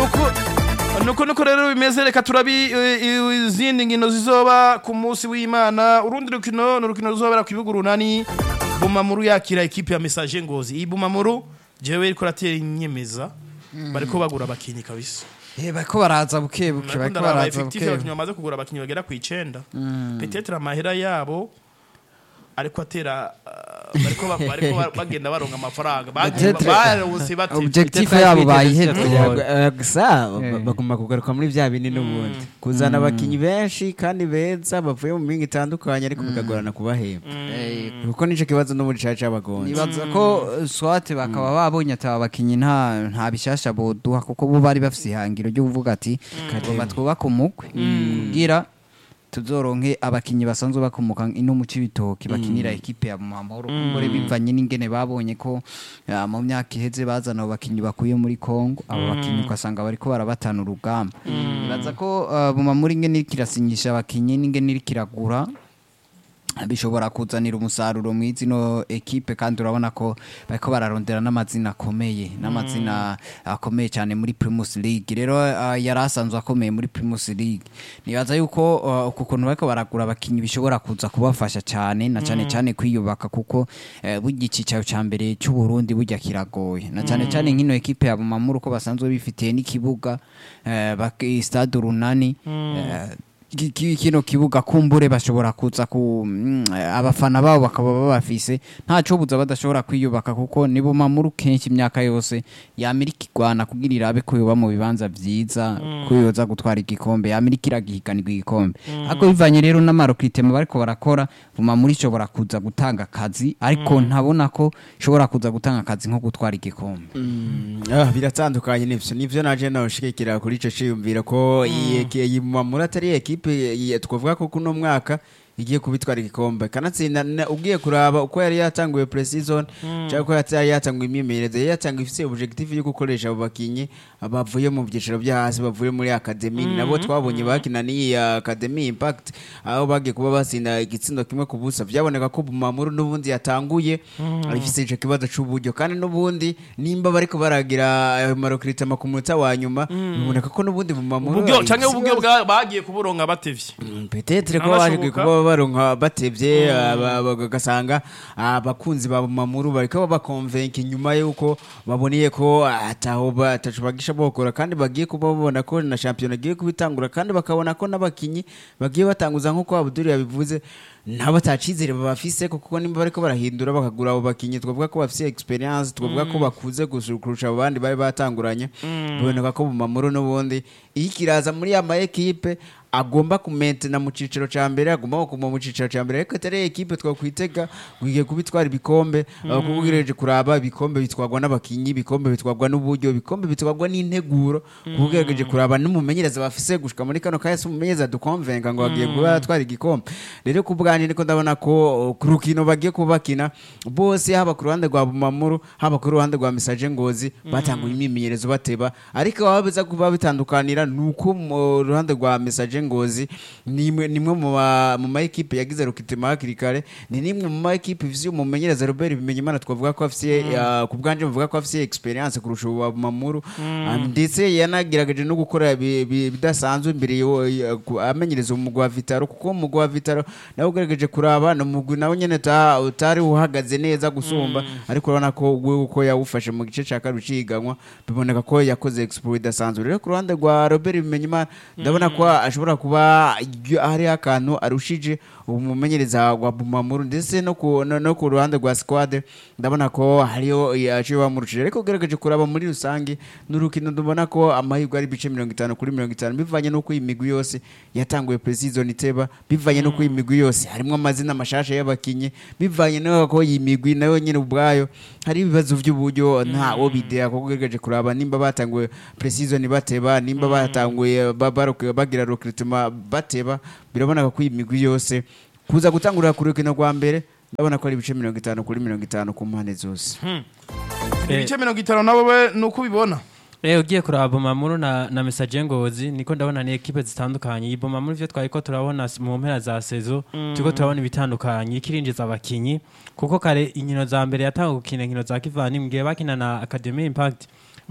nuko nuko nuko rero bimeze reka turabi eh, eh, izindi nkino zizoba ku munsi w'imana urundi rukino ni urukino ruzobera ku bibuga urunani bumamuru yakira ekipe ya message ngozi iyi bumamuru jewe iriko ratera inyemeza bariko bagura abakinyi kabisa Eh, bariko baraza buke buke bariko Ndakunda baraza effectif buke abakinyi bamaze kugura abakinyi bagera ku icenda peut-être amahera yabo ariko atera ah, bariko ba- bariko ba- bagenda baronka amafaranga bagiye Peut-être- barose bate objectif yabo bayihetse Eh, gusa ba- Eh. bagomba kugaruka muri bya bindi n'ubundi kuzana abakinyi benshi kandi beza bavuye mu mingi itandukanye ariko bikagorana kubahemba kuko nicyo kibazo n'ubundi cyaca cy'abagonzi nibaza ko eh, swate bakaba babonye ati aba bakinyi nta nta bishasha boduha kuko bo bari bafise ihangiro ryo kuvuga ati tugomba twubake umukwe kugira tuzoronke abakinyi basanzwe bakomoka ino mu cibitoki bakinira ekipe ya Mamahoro kumbure bivanye n'ingene babonye ko eh, mu myaka iheze bazana abo bakinyi bakuye muri Kongo abo bakinyi ugasanga bariko barabatana urugamba nibaza ko eh, Bumamuri ingene iriko irasinyisha abakinyi n'ingene iriko iragura bishobora kuzanira umusaruro mwiza ino ekipe kandi urabona ko bariko bararondera n'amazina akomeye n'amazina akomeye cyane muri Primus League rero uh, yari asanzwe akomeye muri Primus League nibaza yuko uh, uku kuntu bariko baragura abakinyi bishobora kuza kubafasha cyane na cyane cyane kwiyubaka kuko uh, burya icicaro ca mbere cy'u Burundi burya kiragoye na cyane cyane nk'ino ekipe ya Bumamuru ko basanzwe bifitiye n'ikibuga uh, baki stade runani uh, ki- ki- kino kibuga kumbure bashobora kuza ku mm, abafana babo bakaba babafise ntaco buza badashobora kwiyubaka kuko nibo mamuru kenshi imyaka yose yamirika igwana kugira irabe ko yoba mu bibanza vyiza ko yoza gutwara igikombe yamirika iragihiganirwa igikombe ariko bivanye rero n'amarokritema bariko barakora bumamuru ishobora kuza gutanga akazi ariko ntabona ko ishobora kuza gutanga akazi nko gutwara igikombe Ah, biratandukanye nivyo nivyo naje nawushigikira kuri ico ciyumvira ko iyi iyi Mamura atari ekipe iyi- twavuga ko kuno mwaka igiye kubitwara igikombe kanatsinda na- ugiye kuraba uko yari yatanguye pre-season cyangwa ko yari yatanguye imyimenyerezo yari yatanguye ifite objectif yo gukoresha abo bakinyi bavuye mu byiciro byo hasi bavuye muri academy nabo twabonye bakina n'iyi academy impact aho bagiye kuba basinda igitsindo kimwe ku busa byaboneka ko Bumamuru n'ubundi yatanguye ifite ico kibazo c'uburyo kandi n'ubundi nimba bariko baragira ayo marokritama ku munota wa nyuma biboneka ko n'ubundi Bumamuru uburyo canke ifise uburyo ibibazo. bwa- bagiye kuburonka batevye petetre ko Anashoboka. baje kuba baronka batevye aba- bagasanga abakunzi ba mamuru bariko babakonvenka inyuma yuko baboneye ko ataho batacu bagisha bokora kandi bagiye kuba babona ko na shampiyona igiye kubitangura kandi bakabona ko n'abakinyi bagiye batanguza nk'uko Abdul yabivuze nabo atacizere babafise kuko nimba bariko barahindura bakagura abo bakinyi twavuga ko bafise experience twavuga ko bakuze gusu- kurusha abo bandi bari batanguranye biboneka ko bumamuru n'ubundi iyo ikiraza muri ya ma ekipe agomba kumentena mu ciciro ca mbere agomba kuguma mu ciciro ca mbere ariko atari ekipe twakwitega wigiye kubitwara ibikombe aho kuko ugereje kuraba ibikombe bitwarwa n'abakinyi ibikombe bitwarwa n'uburyo ibikombe bitwarwa n'integuro kuko ugerageje kuraba n'umumenyereza bafise gushika muri kano kaya si umumenyereza dukonvenga ngo agiye kuba yatwara igikombe rero ku bwanjye niko ndabona ko uh, ku rukino bagiye kuba bakina bose haba ku ruhande rwa bumamuru haba ku ruhande rwa misaje ngozi batanguye imyimenyerezo bateba ariko baba biza kuba bitandukanira ni uko mu ruhande rwa misaje ngozi nimwe nimwe mu ma- mu ma ekipe yagize rukitima hakiri kare ni nimwe mu ma ekipe ifise umumenyereza Robert Bimenyimana twavuga ko afise uh, ku bwanjye bavuga ko afise experience kurusha uwa bumamuru Ah, ndetse yanagerageje no gukora bi- bi- bidasanzwe imbere yo- ya- ku- amenyereza umugwi wa Vitaro kuko umugwi wa Vitaro nawe ugerageje kuraba ni umugwi nawe nyene uta- utari uhagaze neza gusumba ariko urabona ko we uko yawufashe mu gice cya kabiri ciganwa biboneka ko yakoze exploit idasanzwe rero ku ruhande rwa Robert Bimenyimana ndabona ko ashobora kuba y- hariho akantu arushije umumenyereza wa Bumamuru ndetse no ku no, no ku ruhande rwa squad ndabona ko hariho yaciye bamurushije ariko ugerageje kuraba muri rusange n'urukino ndubona ko amahirwe ari bice mirongo itanu kuri mirongo itanu bivanye n'uko iyi migwi yose yatanguye pre-season iteba bivanye n'uko iyi migwi yose harimo amazina mashasha y'abakinyi bivanye n'uko iyi migwi nayo nyine ubwayo hari ibibazo by'uburyo ntawo bidea kuko ugerageje kuraba nimba batanguye pre-season bateba nimba batanguye ba- baroke- bagira recruitment bateba biraboneka ko iyi migwi yose kuza gutangurira ku rukino rwa mbere ndabona ko ari ibice mirongo itanu kuri mirongo itanu ku mpande zose ibice mirongo itanu nabo we ni uko ubibona Eh ugiye kuraba Bomamuru na na Message Ngozi niko ndabona ni equipe zitandukanye. Iyi Bomamuru ivyo twariko turabona s- mu mpera za saison turiko turabona ibitandukanye ikirinjiza abakinyi kuko kare inkino za mbere yatanga gukina inkino za kivani mgiye bakina na Academy Impact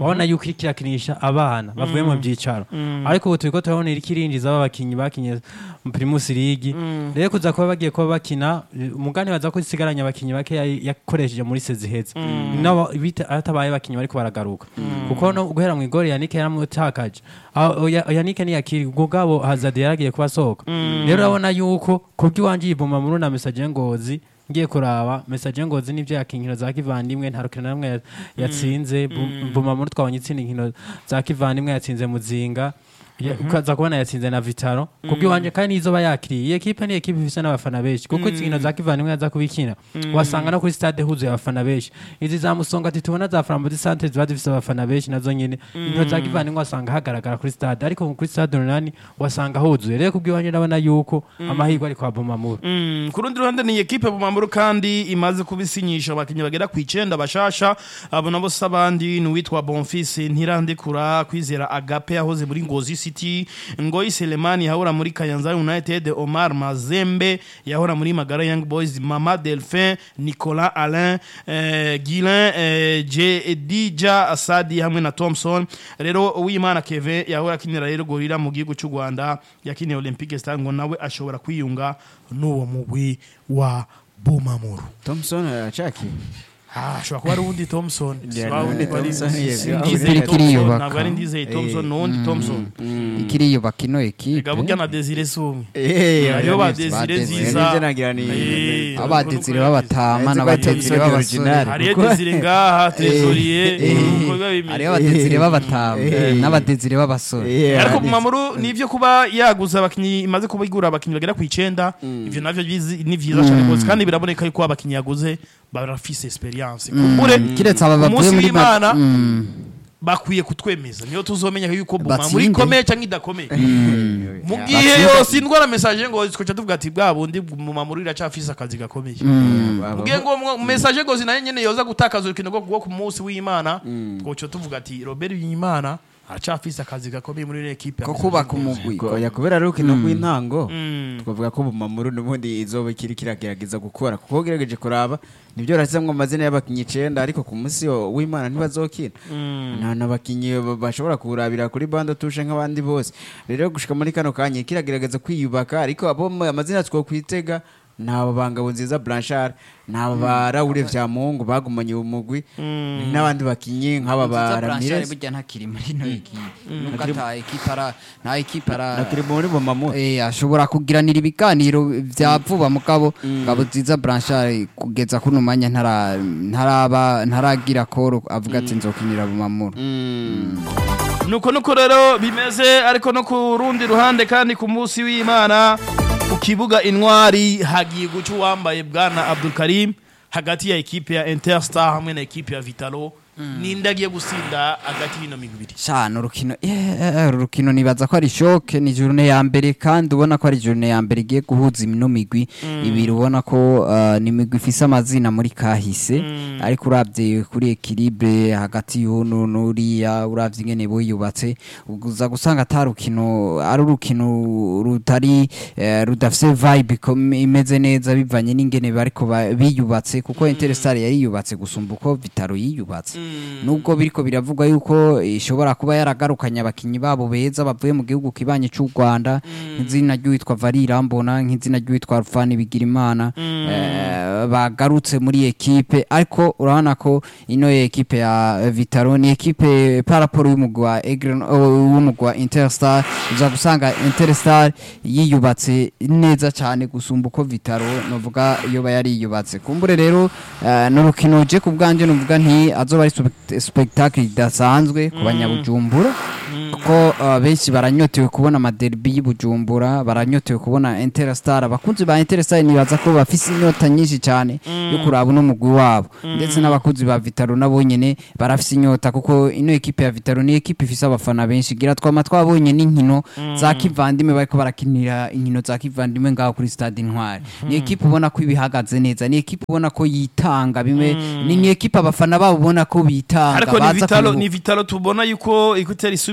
wabona yuko iriko irakinisha abana bavuye mu byicaro ariko ubu turiko turabona iriko irinjiza abakinyi bakinye mu Primus League rero kuza kuba bagiye kuba bakina umugani baza ko isigaranye abakinyi bake yari- yakoresheje muri sezi heza nabo bita atabaye abakinyi bariko baragaruka kuko no guhera mu igori Yannick yaramutakaje aho Oya- Yannick ntiyakiri ubwo bwabo Hazard yaragiye kuba asohoka rero urabona yuko kubw'iwanje yivuma muri na message ngozi ngiye kuraba message ngozi nivyo yakinkino za kivandimwe nta rukino na rumwe ya- yatsinze Bu- buma muri twabonye itsinda inkino za kivandimwe yatsinze muzinga Ya- ukaza kubona yatsinze na vitaro kubw'iwanje kandi nizoba yakiriye iyi ekipe ni ekipe ifise n'abafana benshi kuko izi nkino za kivandimwe yaza kubikina wasanga no kuri stade huzuye abafana benshi izi za musonga ati tubona za framboise centre ziba zifise abafana benshi nazo nyene inkino za kivandimwe wasanga hagaragara kuri stade ariko kuri stade runani wasanga huzuye rero kubw'iwanje ndabona yuko amahirwe ari kwa bumamuru Mm, ku rundi ruhande ni ekipe bumamuru kandi imaze kubisinyisha abakinnyi bagera ku icenda bashasha abo nabo si abandi ni uwitwa bonfise ntirandekura kwizera agape yahoze muri ngozi city ngoyi selemani yahora muri kayanza united omar mazembe yahora muri magara young boys mama delphin nicolas alain eh, guilin eh, J- dija asadi hamwe na thompson rero uwimana keve yahora akinira rero gorira mu gihugu cy'u rwanda yakiniye olympique star ngo nawe ashobora kwiyunga n'uwo mugwi wa bumamuru thompson aracaki Ah, ashobora kuba ari uwundi thompson Yeah, Si wa wundi no, wari- Thompson, yeah, si yeah. Ndizeye Iriko Thompson, iriyubaka. ntabwo ari ndizeye thompson ni uwundi thompson ikiriyubaka ino ekipe reka burya na desire si umwe Eh, hariho ba nibyo. desire Desire. nziza Nibyo nagira ni- Eh, abadezire b'abatama Nzi ko n'abadezire Thompson b'abasore original. hariyo Kuko- desire ngaha tresoriye eh, uko biba bimeze hariho abadezire b'abatama Eh. n'abadezire b'abasore Eh, ariko ni- bumamuru ni ibyo kuba yaguza abakinnyi imaze kuba igura abakinnyi bagera ku icenda ivyo navyo bizi- ni vyiza cane rwose kandi biraboneka yuko abakinnyi yaguze barafise experience kumbure kiretse aba bavuye umunsi muri w'imana Mm. bakwiye kutwemeza niyo tuzomenya yuko bumamuru Batsinde. ikomeye canke idakomeye mu gihe Batsinde. yose indwara message ngo twoca tuvuga ati bwa bundi bumamuru iracafise akazi gakomeye Aba- ubwiye ngo mu- message ngo nayo nyene yoza gutakaza urukino rwo rwo ku munsi w'imana twoca tuvuga ati Robert Biyimana aracafise akazi gakomeye muri iyo ekipe ko kubaka umugwi Ko- ya kubera ari urukino rw'intango Mm. twavuga ko bumamuru n'ubundi izoba ikiri kiragerageza gukora kuko ugerageje kuraba nibyo urashyizemo amazina y'abakinnyi icenda ariko ku munsi wo- w'imana ntibazokina nta n'abakinnyi ba- bashobora kurabira kuri bando tushe nk'abandi bose rero gushika muri kano kanya kiragerageza kwiyubaka ariko abo mu- amazina twokwitega ni aba bangabo nziza blanchard ni aba ba raure vyamungu bagumanye umugwi n'abandi bakinnyi nk'aba ba Nziza Blanchard ramirez burya ntakiri muri ino ekipe nubwo ata ekipe ara nta ekipe ara nakiri muri bumamuru Eh, ashobora kugiranira ibiganiro vya vuba mugabo ngabo nziza Blanchard kugeza kuno mwanya ntara ntaraba ntaragira koro avuga ati nzokinira bumamuru nuko nuko rero bimeze ariko no ku rundi ruhande kandi ku munsi w'imana ku kibuga intwari hagiye guca uwambaye bwana abdul karim hagati ya ekipe ya interstar hamwe na ekipe ya vitalo ninde agiye gusinda hagati y'ino migwi ibiri shana urukino eh, urukino nibaza ko ari shoke ni journée ya mbere kandi ubona ko ari journée ya mbere igiye guhuza ino migwi ibiri ubona ko uh, ni imigwi ifise amazina muri kahise ariko uravye kuri equilibre hagati y'uno n'uriya uravye ingene buyubatse uza gusanga ata rukino ari urukino rutari eh, rudafise vibe ikom- imeze neza bivanye n'ingene bariko ba- biyubatse kuko Interstar yariyubatse gusumba uko Vitaro yiyubatse nubwo biriko biravugwa yuko ishobora kuba yaragarukanye abakinyi babo beza bavuye mu gihugu kibanye cy'u Rwanda nk'izina ry'uwitwa Varira Mbona nk'izina ry'uwitwa Rufani Bigirimana eh, bagarutse muri ekipe ariko urabona ko ino ekipe ya Vitaro ni ekipe paraporo y'umugwi wa Aigle w'umugwi wa Interstar uza gusanga Interstar yiyubatse neza cyane gusumba uko Vitaro novuga iyo yariyubatse kumbure rero eh, n'urukino je ku bwanje novuga nti azoba ari spect- spectacle idasanzwe ku banyabujumbura kuko uh, benshi baranyotewe kubona amaderbi y'Ibujumbura baranyotewe kubona Interstar abakunzi ba Interstar nibaza ko bafise inyota nyinshi cyane yo kuraba uno mugwi wabo ndetse n'abakunzi ba Vitaro nabo nyene barafise inyota kuko ino ekipe ya Vitaro ni ekipe ifise abafana benshi gira twama twabonye n'inkino za kivandimwe bariko barakinira inkino za kivandimwe ngaho kuri stade Intwari ni ekipe ubona ko ibihagaze neza ni ekipe ubona ko yitanga bimwe ni ni ekipe abafana babo ubona ko bitanga ariko ni baza vitalo kubibu- ni vitalo tubona yuko ikutera isubira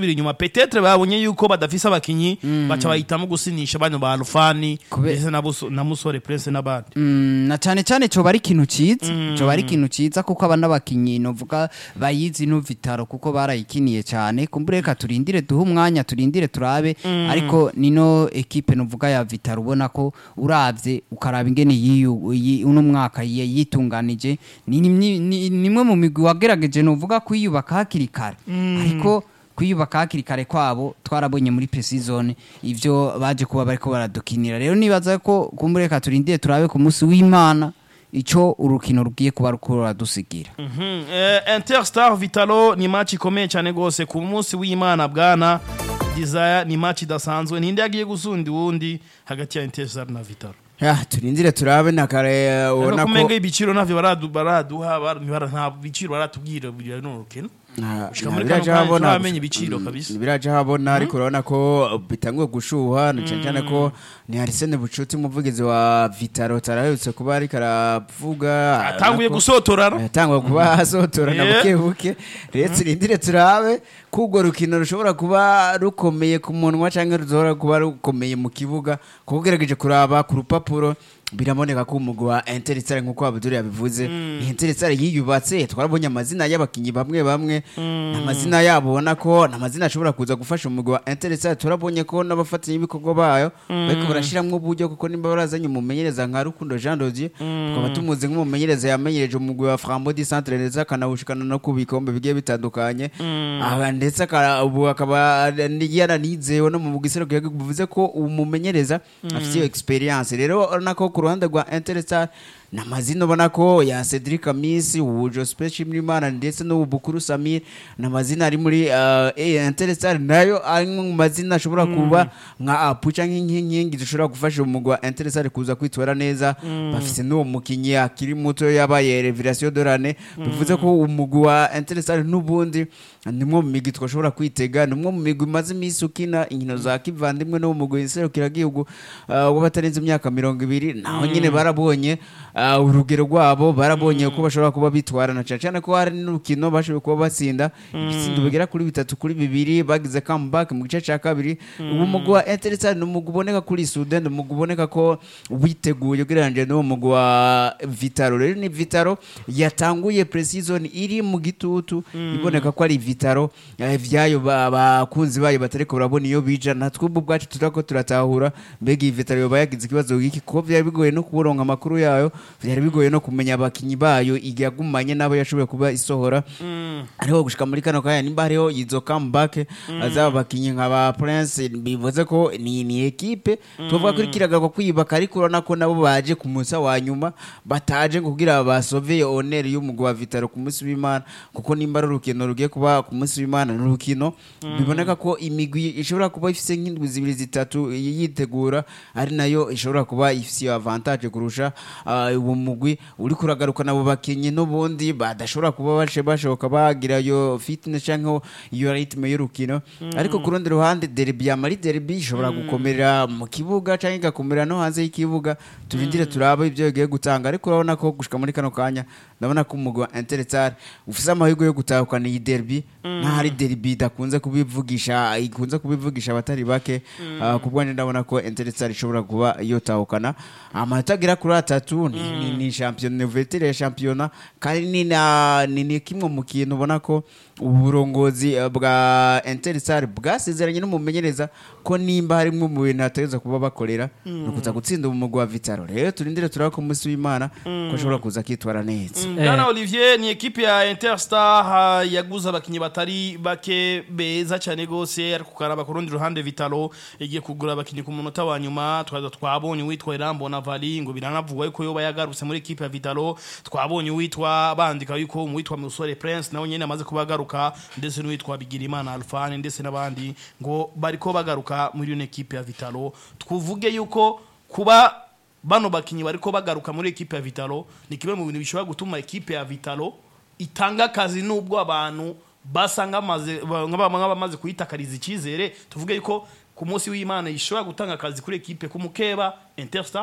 gusubira inyuma petetre babonye yuko badafise abakinyi baca bahitamo gusinisha bano ba Rufani Kube- ndetse na Buso- na Musore Prince n'abandi Mm, na cyane cyane coba ari ikintu ciza coba ari ikintu ciza kuko aba n'abakinyi novuga bayizi no vitaro kuko barayikiniye cyane kumbure reka turindire duhe umwanya turindire turabe ariko nino ekipe novuga ya vitaro ubona ko uravye ukaraba ingene yiyu yi- uno mwaka yi- yitunganije ni ni- ni- nimwe mu migwi wagerageje novuga kwiyubaka hakiri kare ariko kwiyubaka hakiri kare kwabo twarabonye muri pre-season ivyo baje kuba bariko baradukinira rero nibaza ko kumureka turindire turabe ku munsi w'imana ico urukino rugiye kuba ruko ruradusigira Mhm. Eh, Interstar Vitalo ni match ikomeye cyane gose ku munsi w'Imana bwana Desire ni match idasanzwe ninde yagiye gusundi wundi hagati ya Interstar na Vitalo Ya, turindire turabe na kare ubona ko kumenga ibiciro navyo baradu baraduha bar- ntibara- nta biciro baratubwira biri no rukino nta- Gushika nta muri biraja kano kanya habona turamenye ibiciro kabisa. biraja habona ariko urabona ko bitanguye gushuha na cyane cyane ko ni Arsene Bucuti umuvugizi wa Vitaro taraherutse kuba ariko aravuga atanguye arako- gusotorana yatangwa kuba asotorana Yeah. buke buke rero turindire turabe ko urwo rukino rushobora kuba rukomeye ku munwa cyangwa rushobora kuba rukomeye mu kibuga kuko ugerageje kuraba ku rupapuro biraboneka ko umugwi wa Interestare nk'uko Abdul yabivuze ni Interestare yiyubatse twarabonye amazina y'abakinyi bamwe bamwe amazina yabo ubona ko ni amazina ashobora kuza gufasha umugwi wa Interestare turabonye ko n'abafatanyabikorwa bayo bariko barashiramwo uburyo kuko nimba barazanye umumenyereza nka Rukundo Jean Dodier tukaba tumuzi nk'umumenyereza yamenyereje umugwi wa Frambo di Centre ndetse akanawushikana no ku bikombe bigiye bitandukanye aha ndetse akaba- ubu akaba yaranizewe no mu mugwi serukiragihugu bivuze ko umumenyereza afite iyo experience rero urabona ko ku ruhande rwa Interstar ni amazina ubona ko ya Cedric Amisi ubu Joseph Shimrimana ndetse n'ubu Bukuru Samir ni amazina ari muri uh, Interstar nayo ari mu mazina ashobora kuba nka apuca nk'inkingi zishobora gufasha umugwi wa Interstar kuza kwitwara neza bafise n'uwo mukinyi akiri muto yabaye Revelation Dorane bivuze ko umugwi wa Interstar n'ubundi nimwe mu migwi twashobora kwitega nimwe mu migwi imaze iminsi ukina inkino za kivandimwe no mu mugwi serukiragihugu uh, w'abatarenze imyaka mirongo ibiri naho nyine barabonye uh, urugero rwabo barabonye ko bashobora kuba bitwarana cyane cyane ko hari n'urukino bashoboye kuba batsinda ibitsindo bigera kuri bitatu kuri bibiri bagize comeback mu gice cya kabiri ubu mugwi wa Interstar ni umugwi uboneka kuri Sudan ni umugwi uboneka ko witeguye ugereranyije n'uwo mugwi wa Vitaro rero ni Vitaro yatanguye pre-season iri mu gitutu iboneka ko ari Vitaro eh, vyayo ba- abakunzi bayo batariko barabona iyo bija natwe ubu bwacu turako turatahura mbega iyi Vitaro yoba yagize ikibazo giki kuko vyari bigoye no kuboronka amakuru yayo vyari bigoye no kumenya abakinyi bayo igagumanye nabo yashoboye kuba isohora ariho gushika muri kano kanya nimba hariho izo comeback azaba bakinyi nka ba Prince bivuze ko ni ni equipe tuvuga ko ikiragaruka kwiyubaka ariko urabona ko nabo baje ku munsi wa nyuma bataje ngo kugira basove honor y'umugwi wa Vitaro ku munsi w'Imana kuko nimba ari urukino rugiye kuba ku munsi w'Imana ni urukino biboneka ko imigwi ishobora kuba ifise nk'indwi zibiri zitatu yitegura ari nayo ishobora kuba ifise iyo avantage kurusha ah, uwo mugwi uri kuragaruka nabo bakinyi n'ubundi badashobora kuba baje bashoboka bagira iyo fitness cyangwa iyo ritme y'urukino ariko ku rundi ruhande derby yamari derby ishobora gukomerera mu kibuga cyangwa igakomerera no hanze y'ikibuga turindire turabe ibyo bigiye gutanga ariko urabona ko gushika muri kano kanya ndabona ko umugwi wa Interstar ufise amahirwe yo gutahukana iyi derby ntahari derby idakunze kubivugisha ikunze kubivugisha abatari bake Ah, ku bwanjye ndabona ko Interstar ishobora kuba yotahukana amanota agera kuri atatu ni, ni, ni champion nouvelle ya championnat kandi ni na ni, ni kimwe mu kintu ubona ko uburongozi eh, bwa Interstar bwasezeranye n'umumenyereza ko nimba harimo mu bintu hategeza kuba bakorera ni ukuza gutsinda umugwi wa Vitaro rero turindire turaba ku munsi w'Imana ko ashobora kuza akitwara neza Bwana Olivier ni ekipe ya Interstar ha, yaguze abakinyi batari bake beza cyane gose ariko karaba ku rundi ruhande Vitalo igiye kugura abakinyi ku munota wa nyuma twaza twabonye uwitwa Irambo na Vali ngo biranavugwa yuko yoba yagarutse muri ekipe ya Vitalo twabonye uwitwa bandika yuko uwitwa Musore Prince nawe nyene amaze kubagaruka ndetse n'uwitwa Bigirimana Alfani ndetse n'abandi ngo bariko bagaruka muri iyo ekipe ya Vitalo twavuge yuko kuba bano bakinyi bariko bagaruka muri ekipe ya Vitalo ni kimwe mu bintu bishobora gutuma ekipe ya Vitalo itanga akazi nubwo abantu basanga amaze nk'abamaze kuyitakariza icyizere tuvuge yuko ku munsi w'Imana ishobora gutanga akazi kuri ekipe ku mukeba Interstar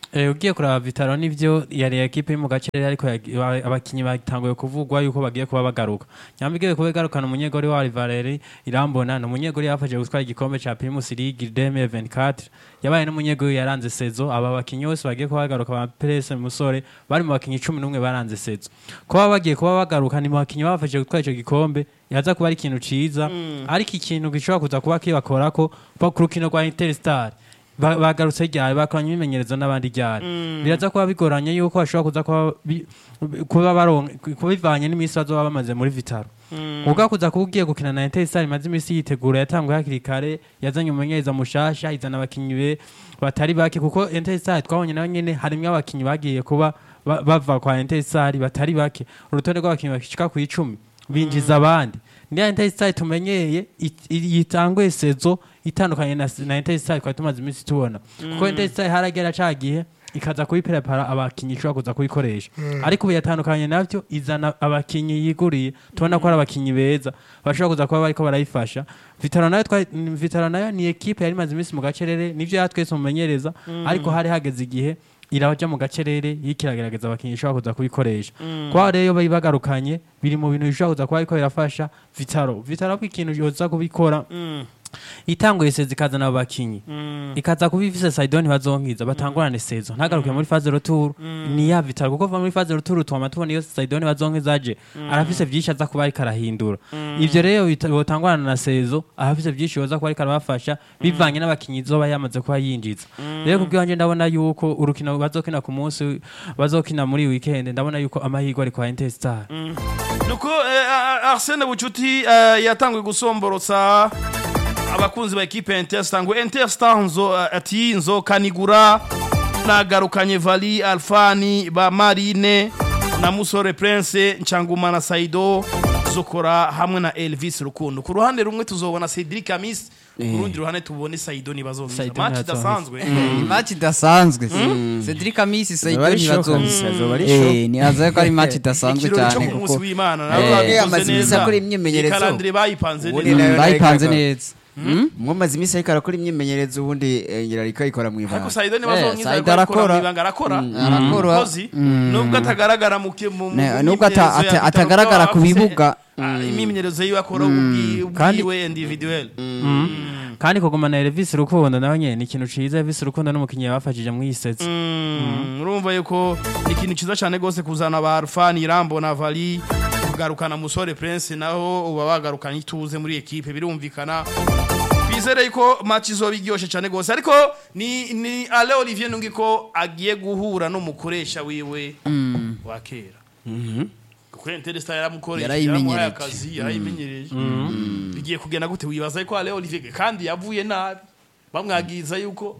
Eh, ugiye kuraba Vitaro nivyo yari ekipe yo mu gace ariko yag- ba- abakinyi batanguye kuvugwa yuko bagiye kuba bagaruka nyambigiye kuba garukana umunyegori wa Valeri Irambona ni umunyegori yafashije gutwara igikombe ca Primus League 2024 yabaye n'umunyegori yaranze sezo aba bakinyi bose bagiye kuba bagaruka ba Presse Musore bari mu bakinyi 11 baranze sezo kuba bagiye kuba bagaruka ni mu bakinyi bafashije gutwara ico gikombe yaza kuba ari ikintu ciza ariko ikintu gishobora kuza kuba kibakorako ku rukino rwa Interstar Ba- bagarutse ryari bakoranye imimenyerezo n'abandi ryari biraza kuba bigoranye yuko bashobora kuza kuba bi- kuba baronka kuba bivanye n'iminsi bazoba bamaze muri vitaro ubwo kuza kuba ugiye gukina na Interstar imaze iminsi yitegura yatanguye hakiri kare yazanye umumenyereza mushasha izana abakinyi be batari bake kuko Interstar twabonye nayo nyene harimwo abakinyi bagiye kuba ba- bava kwa Interstar batari bake urutonde rw'abakinyi bashika ku icumi binjiza abandi ndiya Interstar tumenyeye it- i- yitanguye sezo itandukanye na, na Interstar twari tumaze iminsi tubona kuko Interstar haragera ca gihe ikaza kuyiprepara abakinyi ishobora kuza kuyikoresha ariko ubu yatandukanye navyo izana abakinyi yiguriye tubona ko ari abakinyi beza bashobora kuza kuba bariko barayifasha Vitaro nayo twari Vitaro nayo ni ekipe yari imaze iminsi mu gacerere nivyo yatwese umumenyereza ariko hari hageze igihe iraja mu gacerere yikiragerageza abakinyi ishobora kuza kubikoresha kwa rero bari bagarukanye biri mu bintu bishobora kuza kuba ariko birafasha Vitaro Vitaro ko ikintu yoza kubikora itanguye sezo ikazana abo bakinyi ikaza kuba ifise Saidoni bazonkiza batangurane sezo ntagaruke muri phase retour ni ya Vitaro kuko va muri phase retour twama tubona iyo Saidoni bazonkiza aje arafise vyinshi aza kuba ariko arahindura ivyo rero bita- botangurana na sezo arafise vyinshi yoza kuba ariko arabafasha bivanye n'abakinyi zoba yamaze kuba yinjiza rero kubwanje ndabona yuko urukino bazokina ku munsi bazokina muri weekend ndabona yuko amahirwe ari kwa Interstar nuko eh, a- a- Arsene Bucuti eh, yatanguye gusomborotsa abakunzi ba ekipe ya Interstar ngo Interstar nzo eh, ati nzokanigura nagarukanye Vali Alfani ba Marine na Musore Prince Nchanguma na Saido zokora hamwe na Elvis Rukundo ku ruhande rumwe tuzobona Cedric Amis ku rundi ruhande tubone Saido nibazongiza Saido match ntazongiza. idasanzwe match idasanzwe Cedric Amisi Azoba ari Saidoni shock, bazonga azoba ari eh ni azaye ko ari match idasanzwe ikirori cyo cyane ku munsi kuko w'Imana Eh, nabo babikoze amaze iminsi neza akora imyimenyerezo. ikalendire bayipanze Ubundi neza nayo- bayipanze ariko- neza mwamaze iminsi ariko arakora imyimenyerezo ubundi eh, ngira ariko ayikora mu ariko ibanga Saido ni Eh, bazongiza Saido ariko arakora arakora. mu ibanga arakora arakora. umukozi nubwo atagaragara mu ki- mu mu- Ne- mu nubwo ata- myimenyerezo ya ata- Vitaro, atagaragara kuko ku afise, bibuga. ah, imyimenyerezo yiwe akora ubwi- Kandi- ubwiwe individuel kandi kugumana Elvis Rukundo nawe nyene ni ikintu ciza Elvis Rukundo n'umukinyi yabafashije mu yisetso Mm, urumva yuko ni ikintu cyiza cyane rwose kuzana ba Alfani Irambo na Vali kugarukana Musore Prince naho uba bagarukanye ituze muri ekipe birumvikana twizere yuko match izoba iryoshe cyane rwose ariko ni ni Ale Olivier nungi ko agiye guhura n'umukoresha wiwe wa kera kuko Interstar yaramukoresha Yarayimenyereje. yaramuhaye akazi yarayimenyereje bigiye kugenda gute wibaza ko Ale Olivier kandi yavuye nabi bamwagiza yuko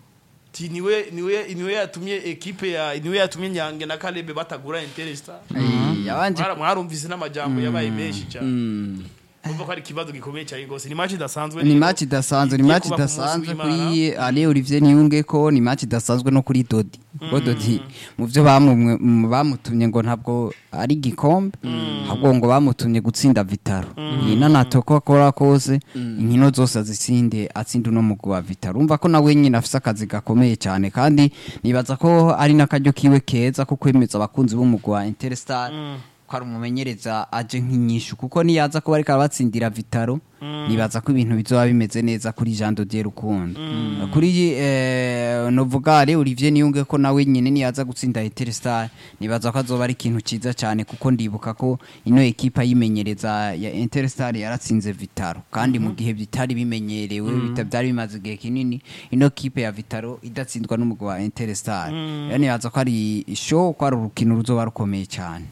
ti niwe niwe niwe yatumye ekipe ya niwe yatumye Nyange na Kalebe batagura Interstar Eh, yabanje Mwara- mwarumvise n'amajambo yabaye menshi cyane Urumva ko ari ikibazo gikomeye cyane rwose ni match idasanzwe ni rero. match idasanzwe ni Igiye match kuba ku munsi idasanzwe w'Imana. kuri Ale Olivier Niyunge ko ni match idasanzwe no kuri Dodi ko Dodi mu byo bamumwe- mu bamutumye ngo ntabwo ari gikombe ahubwo ngo bamutumye gutsinda Vitaro iyi nanato ko akora kose inkino zose azitsinde atsinda uno mugwi wa Vitaro umva ko nawe nyine afise akazi gakomeye cyane kandi nibaza ko ari n'akaryo kiwe keza ko kwemeza abakunzi b'umugwi wa Interstar ko ari umumenyereza aje nk'inyishu kuko niyaza kuba ariko arabatsindira Vitaro nibaza ko ibintu bizoba bimeze neza kuri Jean de Dieu Rukundo kuri eh, Novugare Olivier Niyunge ko nawe nyine niyaza gutsinda Interstar nibaza ko azoba ari ikintu ciza cyane kuko ndibuka ko ino ekipa yimenyereza ya Interstar yaratsinze Vitaro kandi mu gihe bitari bimenyerewe bita byari bimaze igihe kinini ino kipe ya Vitaro idatsindwa n'umugwi wa Interstar rero nibaza ko ari show ko ari urukino ruzoba rukomeye cyane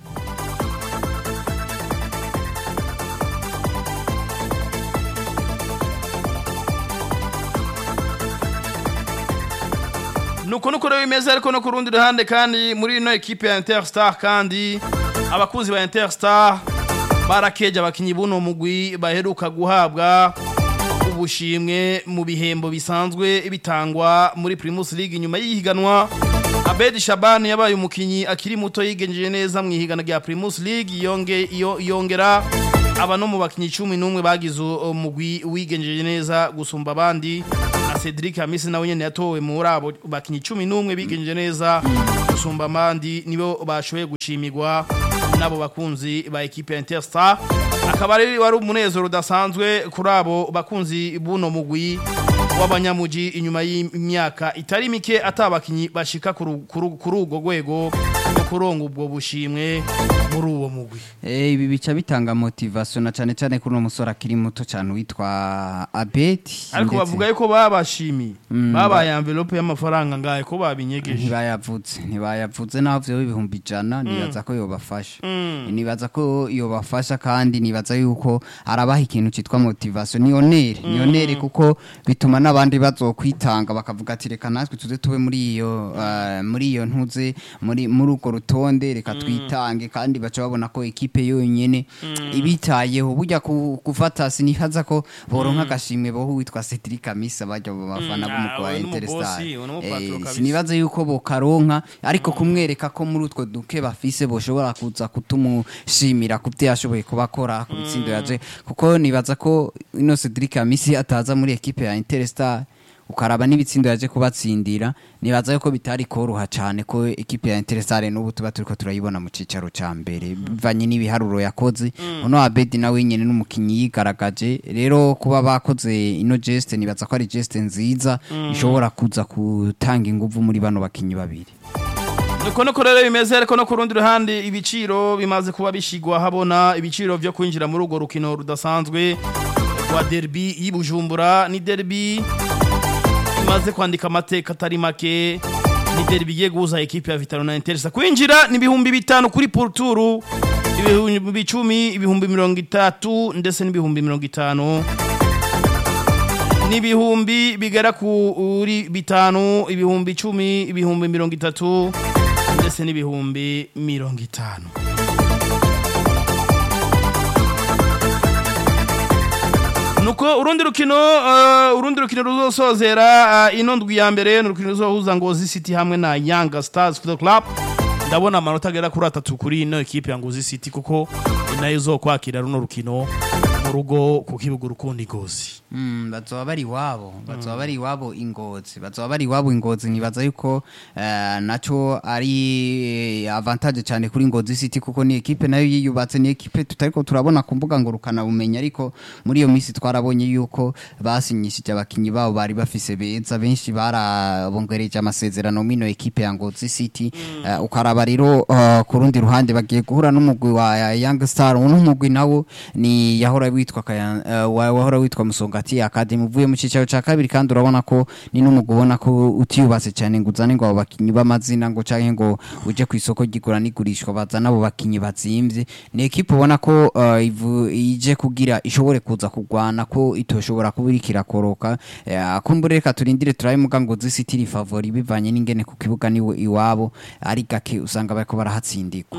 nuko nuko rero bimeze ariko no ku rundi ruhande kandi muri ino ekipe ya Interstar kandi abakunzi ba Interstar barakeje abakinyi buno mugwi baheruka guhabwa ubushimwe mu bihembo bisanzwe bitangwa muri Primus League nyuma y'ihiganwa Abedi Shabani yabaye umukinyi akiri muto yigenjeje neza mu ihiganwa rya Primus League yonge iyo- yongera aba no mu bakinyi 11 bagize umugwi wigenjeje neza gusumba abandi na Cedric Hamisi nawe nyene yatowe muri abo bakinyi 11 bigenje neza gusumba amandi nibo bashoboye gushimirwa nabo bakunzi ba equipe ya Interstar akaba ari wari umunezero udasanzwe kuri abo bakunzi buno mugwi w'abanyamuji inyuma y'imyaka itari mike atabakinyi bashika kuri urwo rwego rwo kuronga ubwo bushimwe muri uwo mugwi Eh, ibi bica bitanga motivation na cane cane kuri uno musore akiri muto cyane witwa Abeti ariko ndetse bavuga yuko babashimiye babaye envelope y'amafaranga ngaye ko babinyegeje ntibayavuze ntibayavuze naho vyo ibihumbi ijana nibaza ko yobafasha nibaza ko yobafasha kandi nibaza yuko arabaha ikintu citwa motivation ni honere ni honere kuko bituma n'abandi bazokwitanga bakavuga ati reka natwe tuze tube muri iyo eh, muri iyo ntuze muri muri urwo rutonde reka twitange kandi baca babona ko ekipe yonyene ibitayeho burya ku- gufata sinihaza ko boronka agashimwe boho witwa Cedric Amisa bajya mu bafana Mm, b'umugwa ah, wa uyu ni Interstar umubosi, uyu ni umupatro Eh, kabisa. sinibaza yuko bokaronka ariko kumwereka ko muri utwo duke bafise boshobora kuza kutumushimira ku byo yashoboye kubakora ku bitsindo yaje kuko nibaza ko ino Cedric Amisi ataza muri ekipe ya Interstar ukaraba n'ibitsindo yaje kubatsindira nibaza yuko bitari koroha cyane ko ekipe ya Interstar n'ubu tuba turiko turayibona mu cicaro ca mbere bivanye n'ibiharuro yakoze uno Abedi nawe nyene n'umukinyi yigaragaje rero kuba bakoze ino geste nibaza ko ari geste nziza ishobora kuza gutanga inguvu muri bano bakinyi babiri nuko nuko rero bimeze ariko no ku rundi ruhande ibiciro bimaze kuba bishigwa habona ibiciro vyo kwinjira muri urwo rukino rudasanzwe rwa derby y'Ibujumbura ni derby imaze kwandika amateka atari make ni derby igiye guhuza ekipe ya Vitalo na Intersa kwinjira ni ibihumbi bitanu kuri porturu ibihumbi icumi ibihumbi mirongo itatu ndetse n'ibihumbi mirongo itanu n'ibihumbi bigera kuri bitanu ibihumbi icumi ibihumbi mirongo itatu ndetse n'ibihumbi mirongo itanu nuko urundi rukino uh, urundi rukino ruzosozera uh, ino ndwi ya mbere ni urukino ruzohuza Ngozi City hamwe na Young Stars Football Club ndabona amanota agera kuri atatu kuri ino ekipe ya Ngozi City kuko inayo izokwakira runo rukino mu rugo ku kibuga urukundi Ngozi Mm, bazoba bari iwabo bazoba bari iwabo ingozi bazoba bari iwabo ingozi nibaza yuko eh, naco ari avantage cyane kuri Ngozi City kuko ni ekipe nayo yiyubatse ni ekipe tutariko turabona ku mbuga ngurukana bumenyi ariko muri iyo minsi twarabonye yuko basinyishije abakinyi babo bari bafise beza benshi barabongereje amasezerano mino ekipe ya Ngozi City Eh, ukaraba rero eh, ku rundi ruhande bagiye guhura n'umugwi wa Young Star uno mugwi nawo ni yahora witwa Kaya- eh, wa- wahora witwa Musongati Academy uvuye mu cicaro ca kabiri kandi urabona ko ni n'umugwi ubona ko utiyubatse cyane ngo uzane ngo abo bakinyi b'amazina ngo canke ngo uje ku isoko ry'igura n'igurishwa bazana abo bakinyi bazimvye ni ekipe ubona ko eh, ivu- ije kugira ishobore kuza kugwana ko itoshobora kuba iriko irakoroka Eh, kumbure reka turindire turabe muga ngo City iri favori bivanye n'ingene ku kibuga ni iwabo ari gake usanga bariko barahatsindirwa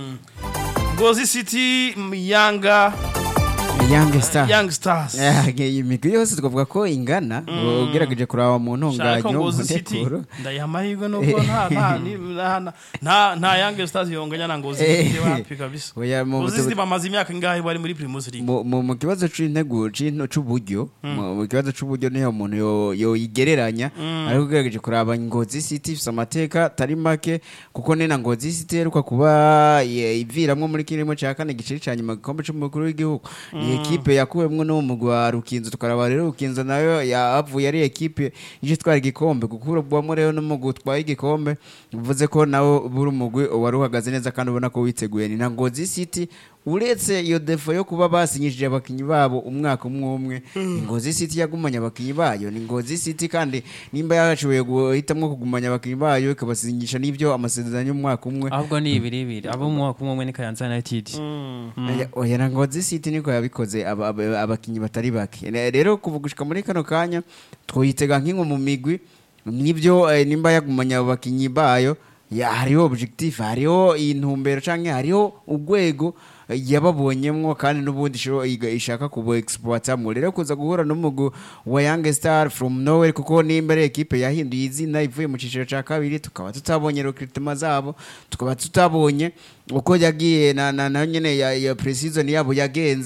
Ngozi City Yanga Young Star Young Stars Eh, iyi migwi yose twavuga ko ingana ugerageje kuraba mu Shaka ntunganyo mu Ngozi City ntekuro ndayiha amahirwe nubwo nta nta ni- nta- nta nta Young Stars yonganya na Ngozi City Eh. wapi kabisa Oya, mu Ngozi buto- City bamaze imyaka ingahe bari muri Primus League mu mu- mu kibazo c'intego c'into c'uburyo mu mu kibazo c'uburyo niho umuntu yo- yoyigereranya ariko ugerageje kuraba ngozi city ifise amateka atari make kuko ni na ngozi city iheruka kuba ye- iviramwo muri kirimo ca kane giceri ca nyuma gikombe c'umukuru w'igihugu ni ekipe yakuwemwo no mu mugwi wa rukinzo tukaraba rero rukinzo nayo yavuye ari ekipe ije itwara igikombe kuko urabwamo rero n'umugwi utwaye igikombe bivuze ko nawo buri umugwi wari uhagaze neza kandi ubona ko witeguye ni na ngozi city uretse iyo defo yo kuba basinyishije abakinyi babo umwaka umwe umwe ni ngozi city yagumanye abakinyi bayo ni ngozi city kandi nimba yashoboye guhitamwo kugumanya abakinyi bayo ikabasinyisha n'ibyo amasezerano y'umwaka umwe ahubwo ni ibiri ibiri abo mu mwaka umwe umwe ni Kayanza United Oya- oya na ngozi city niko yabikoze aba- aba- abakinyi batari bake Ne- rero kuva gushika muri kano kanya twoyitega nk'inko mu migwi nibyo eh, nimba yagumanya abo bakinyi bayo ya- hariho objectif hariho intumbero canke hariho urwego eh, yababonyemwo kandi n'ubundi isho- iga- ishaka kubo exploitamwo rero kuza guhura n'umugwi wa Young Star from nowhere kuko nimba ari ekipe yahinduye izina ivuye mu ciciro ca kabiri tukaba tutabonye recruitment zabo tukaba tutabonye uko yagiye na na, na nyene ya, ya pre-season yabo yagenze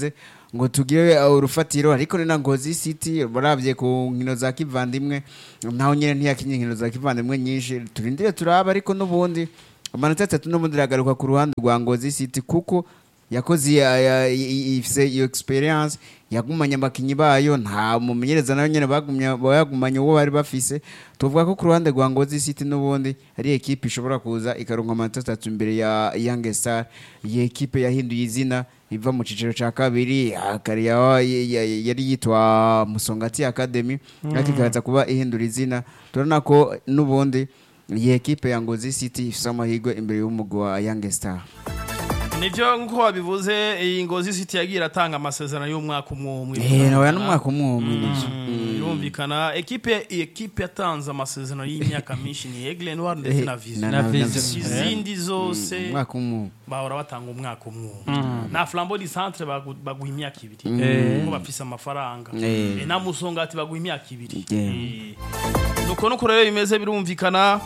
ngo tugire uh, urufatiro ariko ni na ngozi city barabye ku nkino za kivandimwe naho nyine ntiyakinye inkino za kivandimwe nyinshi turindire turaba ariko n'ubundi amanota atatu n'ubundi iragaruka ku ruhande rwa ngozi city kuko yakoze iya- ya- i- ifise iyo experience yagumanye abakinyi bayo nta mumenyereza nayo nyene bagumye bayagumanye uwo bari bafise tuvuga ko ku ruhande rwa ngozi city n'ubundi ari ekipe ishobora kuza ikaronka amanota atatu imbere ya young star iyi ekipe yahinduye izina iva mu ciciro ca kabiri akari ya- ya- ya- yari yitwa musongati academy ariko ikaza kuba ihindura izina turabona ko n'ubundi iyi ekipe ya ngozi city ifise amahirwe imbere y'umugwi wa young star nibyo nk'uko wabivuze iyi ngozi city yagiye iratanga amasezerano y'umwaka umwe umwe Eh, nawe n'umwaka umwe umwe nivyo. birumvikana ekipe ekipe yatanze amasezerano y'imyaka myinshi ni Aigle Noir ndetse na Vision na Vision. izindi zose umwaka umwe bahora batanga umwaka umwe umwe na flambeau du centre bagu- baguha imyaka ibiri Eh. kuko bafise amafaranga Eh. Eh, na musongati baguha imyaka ibiri Yeah. Eh. nuko nuko rero bimeze birumvikana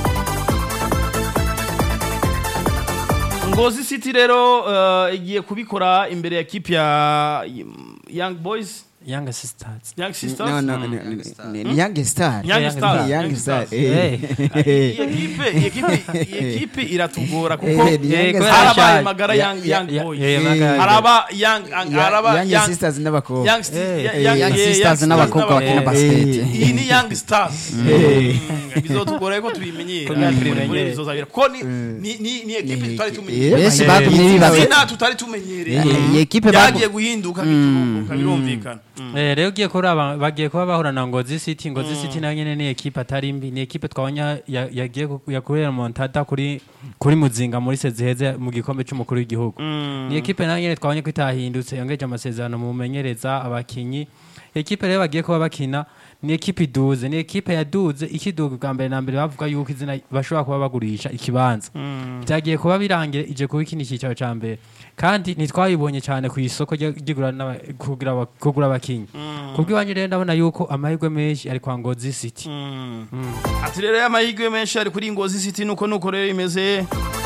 ngozi city rero eh, igiye kubikora imbere ya kipe ya young boys young sisters young sisters No, no, ni- ni- ni young star young Young stars young young star stars eh. iyi ekipe iyi ekipe iyi ekipe iratugora kuko Eh, ni young kubera star. harabaye yashaje. magara Ya- young ya- young ya- boys ya- magara- haraba young Ya- haraba young young sisters n'abakobwa young sti- Eh, ya- eh, young- young eh, sisters young n'abakobwa stars bakina n'abakobwa. basket iyi ni young stars Mm, bizotugora ko tubimenyera Kugira muri tubimenyere. bizozabira ko ni ni ni ni ekipe Ni- tutari eh, tumenyereye benshi Eh, batumye eh, bibaza zina tutari tumenyereye iyi ekipe byagiye bagu- guhinduka biturunguka birumvikana Mm. Eh, rero ugiye kuraba bagiye kuba bahura na ngozi city ngozi city nayo nyene ni ekipe atari mbi ni ekipe twabonye ya- yagiye ku- yakorera montada kuri kuri muzinga muri seziheze mu gikombe c'umukuru w'igihugu ni ekipe nayo nyene twabonye ko itahindutse yongeje amasezerano mu menyereza abakinyi ekipe rero bagiye kuba bakina ni ekipe iduze ni ekipe yaduze ikiduga bwa mbere na mbere bavuga yuko izina bashobora kuba bagurisha ikibanza byagiye kuba birangira ije kuba ikindi cyicaro ca mbere kandi ntitwayibonye cyane ku isoko ryo- ry'igura n'aba- kugura aba- kugura abakinyi kubw'iwanyu rero ndabona yuko amahirwe menshi ari kwa ngozi city ati rero amahirwe menshi ari kuri ngozi city nuko nuko rero imeze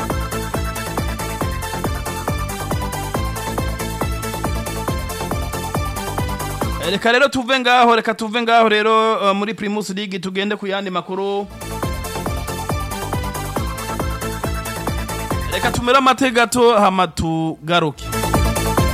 reka rero tuve ngaho reka tuve ngaho rero uh, muri primus league tugende ku yandi makuru reka tumere amate gato hama tugaruke